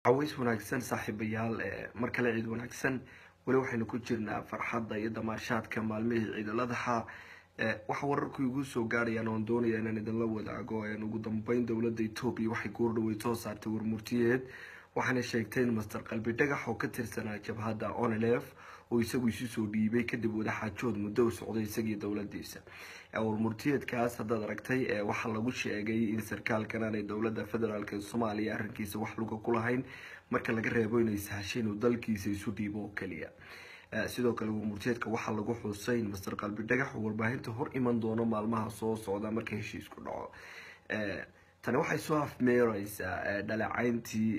caways wanaagsan saaxiibayaal mar kale ciid wanaagsan weli waxaynu ku jirnaa farxadda iyo damaashaadka maalmihii ciidaladaha waxa wararku igu soo gaarayaan oon doonaya inaan idinla wadaago ugu dambeyn dowladda etoobiya waxay goordhaweyd soo saartay warmurtiyeed waxaana sheegtay in master qalbi dhagax oo ka tirsanaa jabhadda onelef oo isagu isu soo dhiibay kadib wadaxaajood muddo u socday isagii dowladiisa warmurtiyeedkaas haddaad aragtay waxaa lagu sheegay in sarkaalkan aanay dowladda federaalk ee soomaaliya arrinkiisa wax luga ku lahayn marka laga reebo inay sahashay inuu dalkiisa isu dhiibo oo keliya sidoo kale warmurtiyeedka waxaa lagu xusay in master qalbi dhagax uu warbaahinta hor iman doono maalmaha soo socda marka heshiisku dhaco tani waxay soo afmeereysaa dhaleecayntii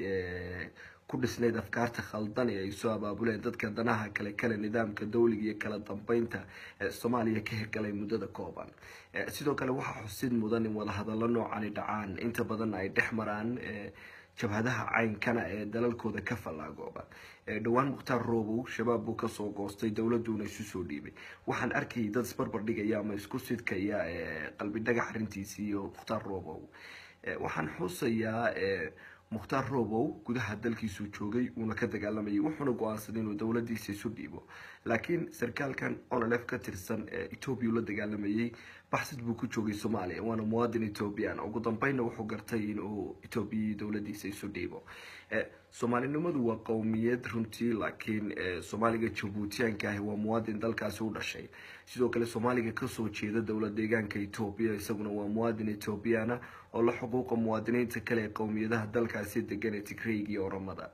ku dhisnayd afkaarta khaldan ee ay soo abaabuleen dadka danaha kale kale nidaamka dowliga iyo kala dambeynta soomaaliya ka hirgalay muddada kooban sidoo kale waxaa xusid mudan in wadahadallo noocani dhacaan inta badan ay dhex maraan jabhadaha caynkana ee dalalkooda ka fallaagooba dhowaan mukhtaar roobow shabaab buu kasoo goostay dowladuuna isu soo dhiibay waxaan arkayay dad isbarbar dhigaya ama isku sidkaya qalbi dhagax arrintiisii iyo mukhtaar roobow waxaan xusayaa mukhtaar roobow gudaha dalkiisuu joogay uuna ka dagaalamayay wuxuuna go-aansaday inuu dowladiisa isu dhiibo laakiin sarkaalkan onolef ka tirsan etoobiya uu la dagaalamayay baxsid buu ku joogay soomaaliya waana muwaadin ethoobiyan ugu dambeynna wuxuu gartay inuu etoobiya dowladiisa isu dhiibo soomaalinimadu waa qowmiyad runtii laakiin soomaaliga jabuutiyaanka ahi waa muwaadin dalkaasi u dhashay sidoo kale soomaaliga kasoo jeeda dowlad deegaanka etoobiya isaguna waa muwaadin ethoobiyaana oo la xuquuqa muwaadiniinta kale ee qowmiyadaha dalkaasi degan ee tigrayga iyo oramada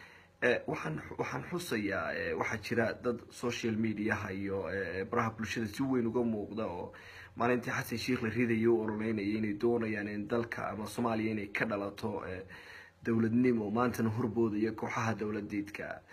waxaan waxaan xusayaa waxaa jira dad social mediaha iyo baraha bulshada si weyn uga muuqda oo maalintii xasan sheikh la ridayo u ololeynaya inay doonayaan in dalka ama soomaaliya inay ka dhalato dowladnimo maantana horboodaya kooxaha dowladeedka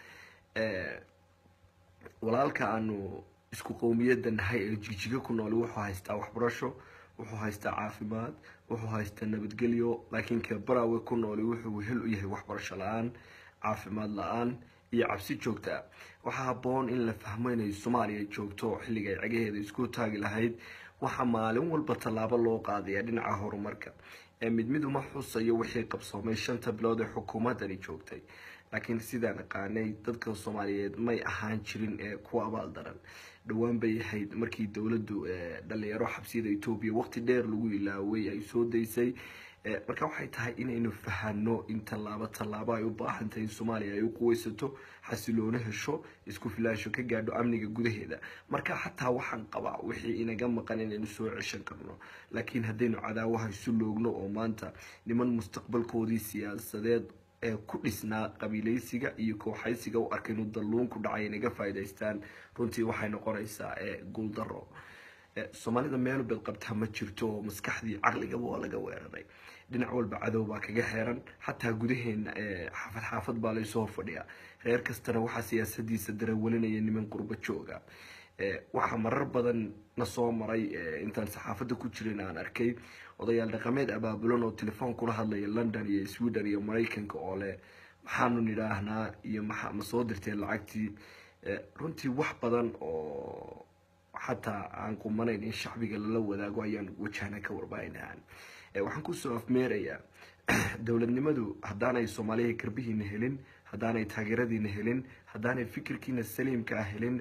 walaalka aanu isku qowmiyada nahay ee jijiga ku nool wuxuu haystaa waxbarasho wuxuu haystaa caafimaad wuxuu haystaa nabadgelyo laakiin ka barawe ku nooli wuxuu hel u yahay waxbarasho la-aan caafimaad la-aan iyo cabsi joogta waxaa haboon in la fahmo inay soomaaliya joogto xilliga ay cegaheeda isku taagi lahayd waxaa maalin walba tallaabo loo qaadaya dhinaca horumarka mid mid uma xusayo wixii qabsoomay shanta bilood ee xukuumadani joogtay laakiin sidaan aqaanay dadka soomaaliyeed may ahaan jirin kuwa abaal daran dhowaan bay ahayd markii dowladdu dhalinyaro xabsiyada etoobiya waqti dheer lagu ilaaway ay soo daysay marka waxay tahay inaynu fahano in tallaabo tallaabo ay u baahan tahay in soomaaliya ay u quweysato xasiloono hesho isku filaasho ka gaadho amniga gudaheeda marka xataa waxaan qabaa wixii inaga maqan inaynu soo ceshan karno laakiin haddaynu cadaawaha isu loogno oo maanta niman mustaqbalkoodii siyaasadeed ee ku dhisnaa qabiileysiga iyo kooxaysiga u arkay inuu dalluun ku dhacay inaga faa'iidaystaan runtii waxay noqonaysaa guuldaro soomaalida meel bedqabtaa ma jirto oo maskaxdii caqligaba waa laga weeraray dhinac walba cadow baa kaga xeeran xataa gudaheena xaafad xaafad baa laysoo fadhiyaa reer kastana waxaa siyaasadiisa darawalinaya niman qurbo jooga waxaa marar badan na soo maray intaan saxaafadda ku jirin aan arkay odayaal dhaqameed abaabulan oo telefoon kula hadlaya london iyo sweden iyo maraykanka oo leh maxaanu nidhaahnaa iyo ma ma soo dirteen lacagtii runtii wax badan oo xataa aan qumanayn in shacbiga lala wadaago ayaan wajahna ka warbaahinaan waxaan kusoo afmeerayaa dowladnimadu haddaanay soomaaliya garbihiina helin haddaanay taageeradiina helin haddaanay fikirkiina saliimka ah helin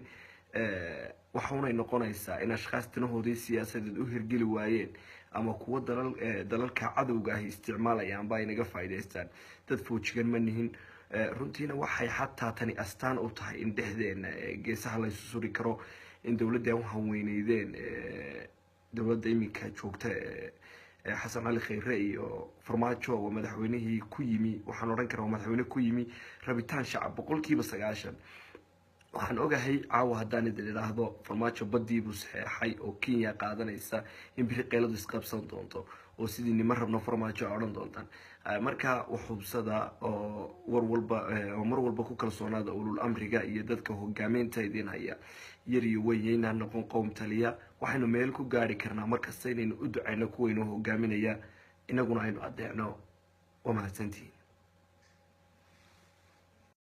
waxaunay noqonaysaa in ashkhaas danahoodii siyaasadeed u hirgeli waayeen ama kuwo dalal dalalka cadowga ahi isticmaalayaan ba ay naga faa'iidaystaan dad foojigan ma nihin runtiina waxay xataa tani astaan u tahay in dhexdeena geesaha laysu suri karo in dowladda u hanweyneydeen dowladda iminka joogta xasan cali khayre iyo farmaajo oo madaxweynihii ku yimi waxaan odhan karaa waa madaxweyne ku yimi rabitaan shacab boqolkiiba sagaashan waxaan ogahay caawa haddaan idin idhaahdo farmaajo badiibuu saxeexay oo kenya qaadanaysa in biri qeyladu isqabsan doonto oo sidii nima rabno farmaajo a odhan doontaan marka waxubsada oo war walba oo mar walba ku kalsoonaada ulul amriga iyo dadka hogaameynta idin haya yar iyo weyn yaynaan noqon qowm taliya waxaynu meel ku gaari karnaa markasta inaynu u ducayno kuwaynu hogaaminaya inaguna aynu adeecno waa mahadsantihiin